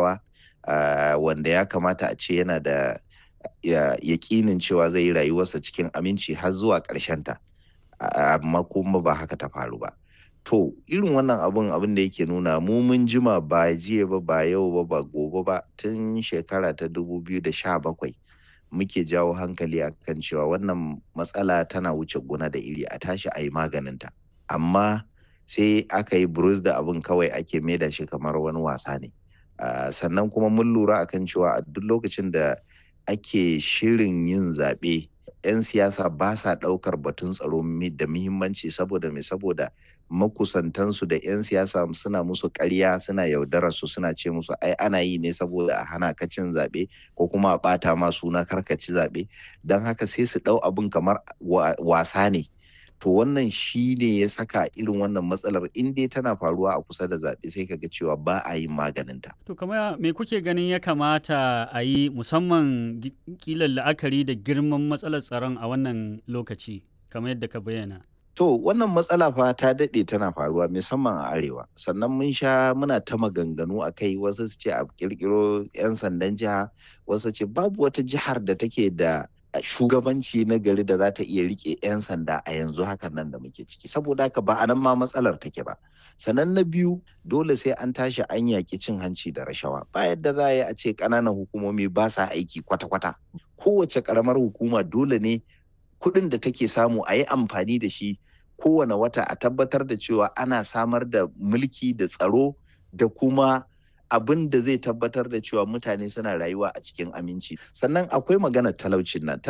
talakawa wanda ya kamata a ce yana da yaƙinin cewa zai yi rayuwarsa cikin aminci har zuwa ta amma kuma ba haka ta faru ba to irin wannan abun abin da yake nuna mu mun jima ba jiya ba ba yau ba ba gobe ba tun shekara ta 2017 muke jawo hankali akan cewa wannan matsala tana wuce gona da iri a tashi a yi maganinta amma sai aka yi burus da abin kawai ake maida shi kamar wani wasa ne sannan kuma mun lura akan cewa a duk lokacin da ake shirin yin zaɓe 'yan siyasa ba sa ɗaukar batun tsaro da muhimmanci saboda mai saboda makusantansu da 'yan siyasa suna musu ƙarya suna yaudarar su suna ce musu ai ana yi ne saboda a hana ka cin zaɓe ko kuma a ɓata ma suna karkaci zaɓe don haka sai su ɗau abin kamar wasa ne to wannan shi ne ya saka irin wannan matsalar in dai tana faruwa a kusa da zaɓe sai kaga cewa ba a yin maganinta. To kamar me kuke ganin ya kamata a yi musamman kilan la'akari da girman matsalar tsaron a wannan lokaci kamar yadda ka bayyana? To wannan matsala fa ta daɗe tana faruwa musamman a arewa sannan mun sha muna ta maganganu a kai wasu su ce a kirkiro 'yan sandan jiha wasu ce babu wata jihar da take da shugabanci na gari da za ta iya rike 'yan sanda a yanzu hakan nan da muke ciki saboda haka ba a nan ma matsalar take ba sannan na biyu dole sai an tashi an yaƙi cin hanci da rashawa ba yadda za a yi a ce ƙananan hukumomi ba sa aiki kwata-kwata kowace ƙaramar hukuma dole ne kuɗin da take samu a yi amfani da shi kowane wata a tabbatar da cewa ana samar da mulki da tsaro da kuma abin da zai tabbatar da cewa mutane suna rayuwa a cikin aminci sannan akwai maganar talaucin nan